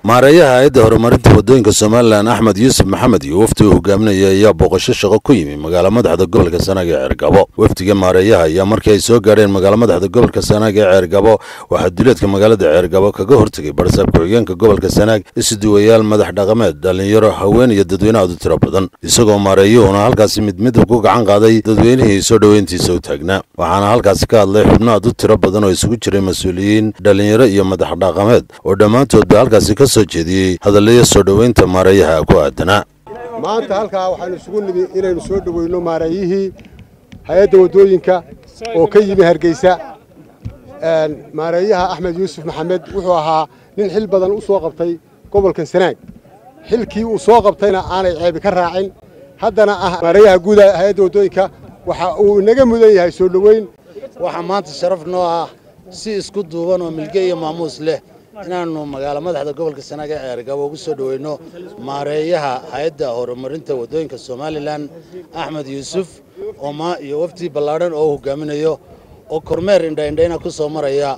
maareeyaha hay-adda horumarinta waddooyinka somalilan axmed yuusuf maxamed iyo wafdi uu hogaaminaya ayaa booqasho shaqo ku yimi magaala madaxda gobolka sanaag ee ceergabo wafdiga maareeyaha ayaa markii ay soo gaadheen magaala madaxda gobolka sanaag ee ceergabo waxaa duleedka magaalada ceergabo kaga hortegay barsaab ku-xigeenka gobolka sanaag isuduwayaal madax dhaqameed dhallinyaro haween iyo dadweyne aad u tiro badan isagoo maareeyuhuna halkaasi mid mid ku gacan qaaday dadweynihii soo dhoweyntiisa u taagnaa waxaana halkaasi ka hadlay xubno aad u tiro badan oo isugu jiray mas-uuliyiin dhallinyaro iyo madax dhaqameed oo dhammaantoodba halkaasi ka soo jeediyey hadallaya soo dhoweynta maareeyaha ku aadanaa maanta halkaa waxaanu isugu nimi inaynu soo dhoweyno maareeyihii hay-adda waddooyinka oo ka yimi hargeysa maareeyaha axmed yuusuf maxamed wuxuu ahaa nin xil badan u soo qabtay gobolkan sanaag xilkii uu soo qabtayna aanay ceebi ka raacin haddana ah maareeyaha guuda hay-adda waddooyinka waxa uu inaga mudan yahay soo dhoweyn waxaa maanta sharaf noo ah si isku duuban oo milge iyo maamuus leh inaannu magaalo madaxda gobolka sanaag ee ceergabo ugu soo dhoweyno maareeyaha hay-adda horumarinta waddooyinka somalilan axmed yuusuf oo iyo wafdi ballaadhan oo u hogaaminayo oo kormeer indhaindhayna ku soo maraya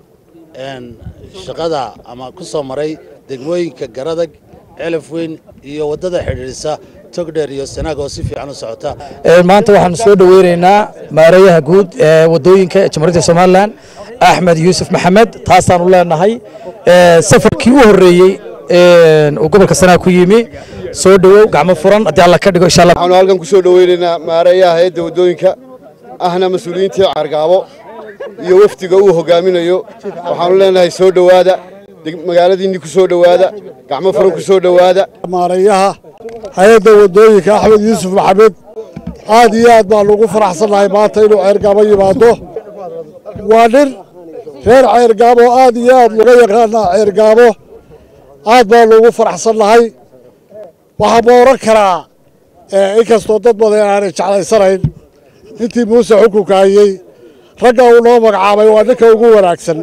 shaqada ama ku soo maray degmooyinka garadag celaf weyn iyo waddada xidhiidhisa togdheer iyo sanaag oo si fiican u socota maanta waxaanu soo dhoweynaynaa maareeyaha guud ee waddooyinka jamhuuriyadda somalilan axmed yuusuf maxamed taasaanu leenahay safarkii u horreeyey uu gobolka sanaag ku yimi soo dhowow gacmo furan haddii alla ka dhigo insha allah waxaanu halkan ku soo dhoweynaynaa maareeyaha hay-adda waddooyinka ahna mas-uuliyiintii cargaabo iyo wafdiga uu hogaaminayo waxaanu leenahay soo dhowaada magaaladiinni ku soo dhowaada gacmo furan ku soo dhowaada maareeyaha hay-adda waddooyinka axmed yuusuf maxamed aad iyo aad baanu ugu faraxsannahay maanta inuu ceergaabo yimaado waa nin reer ceergaabo aad iyo aad laga yaqaanaa ceergaabo aad baanu ugu faraxsannahay waxaa ma odhan karaa inkastoo dad badan aanay jeclaysanayn intii muuse xukunka hayey ragga uu noo magacaabay waa ninka ugu wanaagsan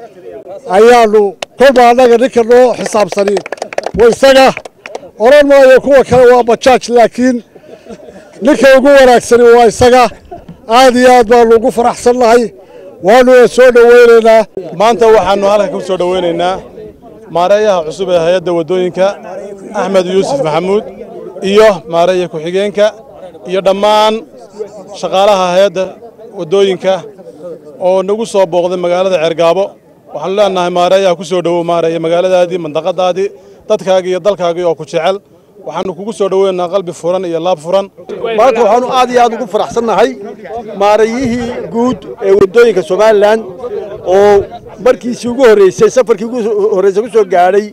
ayaannu kolba annaga ninka noo xisaabsani wa isaga odhan maayo kuwa kale waa bajaaj laakiin ninka ugu wanaagsani waa isaga aad iyo aad baannu ugu faraxsannahay waanuna soo dhoweynaynaa maanta waxaannu halka ku soo dhoweynaynaa maareeyaha cusub ee hay-adda waddooyinka axmed yuusuf maxamuud iyo maareeya ku-xigeenka iyo dhammaan shaqaalaha hay-adda waddooyinka oo nagu soo booqday magaalada ceergaabo waxaanu leenahay maareeyaha ku soo dhowow maareeya magaaladaadii mandaqadaadii dadkaagii iyo dalkaagii oo ku jecel waxaannu kugu soo dhoweynaa qalbi furan iyo laab furan maanta waxaannu aad iyo aad ugu faraxsannahay maareeyihii guud ee waddooyinka somalilan oo markiisii ugu horreysay safarkii ugu horreysay ku soo gaadhay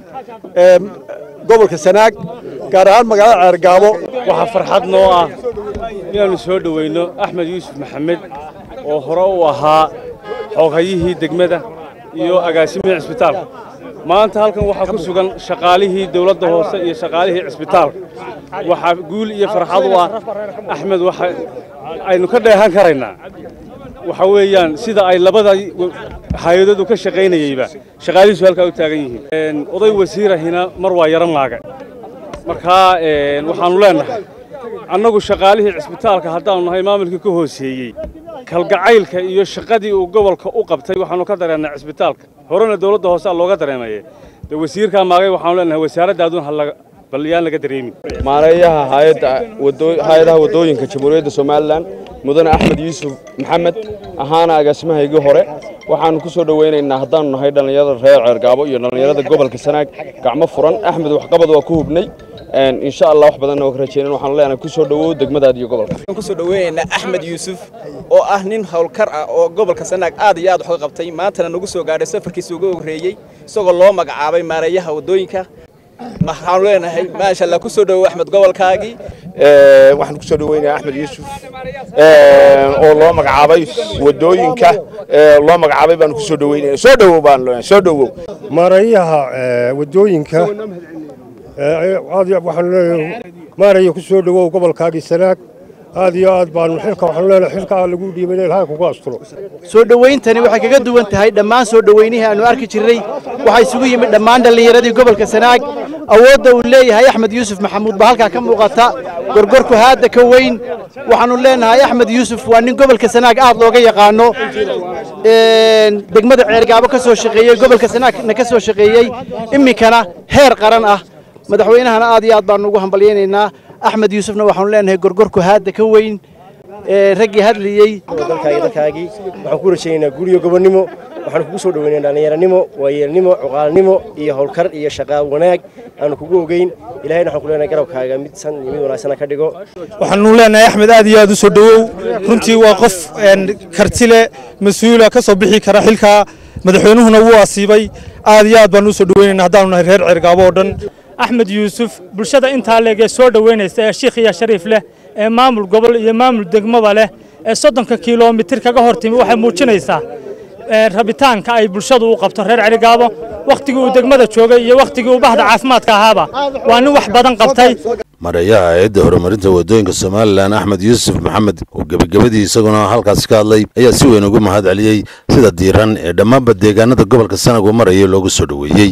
gobolka sanaag gaar ahaan magaalada ceergaabo waxaa farxad noo ah inaannu soo dhoweyno axmed yuusuf maxamed oo hore u ahaa xooghayihii degmada iyo agaasimihii cisbitaalka maanta halkan waxaa ku sugan shaqaalihii dawladda hoose iyo shaqaalihii cisbitaalka waxaa guul iyo farxad u ah axmed waxa aynu ka dheehan karaynaa waxa weeyaan sida ay labada hay-adoodu ka shaqaynayeyba shaqaalihiisu halkaa u taagan yihiin oday wasiirahina mar waa yaran maaga markaa waxaannu leennahay annagu shaqaalihii cisbitaalka haddaannu nahay maamulkii ka hooseeyey kalgacaylka iyo shaqadii uu gobolka u qabtay waxaannu ka dareennay cisbitaalka horena dawladda hoose looga dareemaye dee wasiirkaa maagay waxaanu leenahay wasaaraddaadun bal yaan laga dareemin maareeyaha hay-adaha waddooyinka jamhuuriyadda somalilan mudane axmed yuusuf maxamed ahaana agaasimahaygii hore waxaannu ku soo dhoweynaynaa haddaannu nahay dhallinyarada reer ceergaabo iyo dhallinyarada gobolka sanaag gacmo furan axmed waxqabad waa ku hubnay insha allah wax badanna waa ka rajeynan waxaanu leenahay ku soo dhowow degmadaada iyo gobolka waxaan ku soo dhoweynaynaa axmed yuusuf oo ah nin howlkar ah oo gobolka sanaag aad iyo aad wax uga qabtay maantana nagu soo gaadhay safarkiisa uga horreeyey isagoo loo magacaabay maareeyaha waddooyinka waxaanu leenahay maasha allah ku soo dhowow axmed gobolkaagii waxaan ku soo dhoweynayaa axmed yuusuf oo loo magacaabay waddooyinka loo magacaabay baanu ku soo dhoweynaya soo dhowow baan leenahay soo dhowow maareeyaha waddooyinka waxaanu leeyahay maareeya ku soo dhowow gobolkaagii sanaag aad iyo aad baanu xilka waxaanu leenahay xilkaa lagu dhiibay in ilaahay kugu asturo soo dhowayntani waxay kaga duwan tahay dhammaan soo dhowaynihii aanu arki jirnay waxaa isugu yimid dhammaan dhallinyaradii gobolka sanaag awoodda uu leeyahay axmed yuusuf maxamuud baa halkaa ka muuqata gorgorku haadda ka weyn waxaannu leenahay axmed yuusuf waa nin gobolka sanaag aad looga yaqaano degmada ceergaabo ka soo shaqeeyey gobolka sanaagna ka soo shaqeeyey iminkana heer qaran ah madaxweynahana aad iyo aad baanu ugu hambalyaynaynaa axmed yuusufna waxaanu leenahay gorgorku haadda ka weyn raggii hadlayey dalkaagi dalkaagii waxaan ku rajaynaynaa guriyo gobonnimo waxaanu kugu soo dhoweynaynaa dhallinyaranimo waayeelnimo cuqaalnimo iyo howlkar iyo shaqaa wanaag aanu kugu ogeyn ilahayna waxaan ku leenahay garabkaaga mid san iyo mid wanaagsana ka dhigo waxaanu leenahay axmed aad iyo aad u soo dhowow runtii waa qof karti leh mas-uula ka soo bixi kara xilkaa madaxweynuhuna wuu asiibay aad iyo aad baanu u soo dhoweynaynaa haddaanu nahay reer cergaabo oo dhan axmed yuusuf bulshada intaa leeg ee soo dhoweynaysa ee shiikh iyo shariif leh ee maamul gobol iyo maamul degmaba leh ee soddonka kilomitir kaga hor timi waxay muujinaysaa rabitaanka ay bulshadu u qabto reer cerigaabo wakhtigii uu degmada joogay iyo wakhtigii uu bahda caafimaadka ahaaba waa nin wax badan qabtay mareeyaha hay-adda horumarinta waddooyinka somalilan axmed yuusuf maxamed oo gebagabadii isaguna halkaasi ka hadlay ayaa si weyn ugu mahad celiyey sida diiran ee dhammaanba deegaanada gobolka sanag uu marayay loogu soo dhoweeyey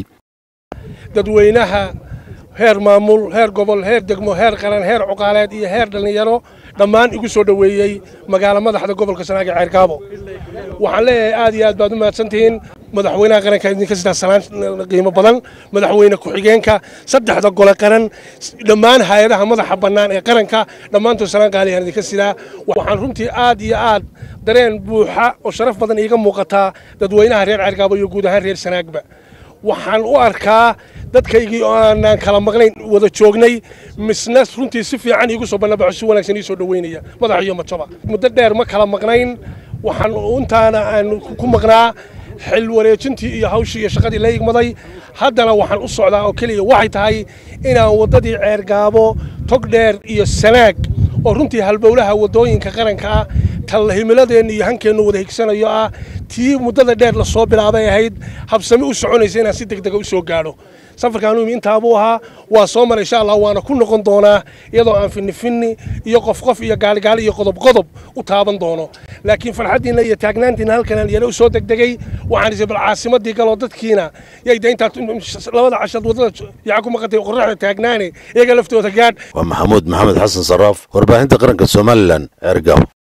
dadweynaha heer maamul heer gobol heer degmo heer qaran heer cuqaaleed iyo heer dhallinyaro dhammaan igu soo dhoweeyey magaalo madaxda gobolka sanaag ee ceergaabo waxaan leeyahay aad iyo aad baad u mahadsantihiin madaxweynaha qaranka idinka sidaa salaan qiimo badan madaxweyne ku-xigeenka saddexda gole qaran dhammaan hay-adaha madaxa bannaan ee qaranka dhammaantood salaan qaaliyan idinka sidaa waxaan runtii aad iyo aad dareen buuxa oo sharaf badan iiga muuqataa dadweynaha reer ceergaabo iyo guud ahaan reer sanaagba waxaan u arkaa dadkaygii oo aanaan kala maqnayn wada joognay misna runtii si fiican iigu soo bannabaxo si wanaagsan ii soo dhoweynaya madax iyo mataba muddo dheer ma kala maqnayn waxaan intaana aan ku maqnaa xil wareejintii iyo hawshii iyo shaqadii la igmaday haddana waxaan u socdaa oo keliya waxay tahay inaan waddadii ceergaabo tog dheer iyo sanaag oo runtii halbowlaha waddooyinka qaranka ah tal himiladeenna iyo hankeennu wada higsanayo ah tii muddada dheer la soo bilaabay ahayd habsami u soconaysa inaan si degdega u soo gaadho safarkaanu imi intaabuu ahaa waa soo maray insha allah waana ku noqon doonaa iyadoo aan finni finni iyo qof qof iyo gaaligaali iyo qodob qodob u taaban doono laakiin farxaddiinna iyo taagnaantiinna halkanaan yana u soo degdegay waxaan isay bal caasimadii galoo dadkiina yay de intaad labada cashad waddada yaca ku maqantay qorraxda taagnaane iyaga laftooda gaadh waa maxamuud maxamed xasan saraaf warbaahinta qaranka somalilan ceergaabo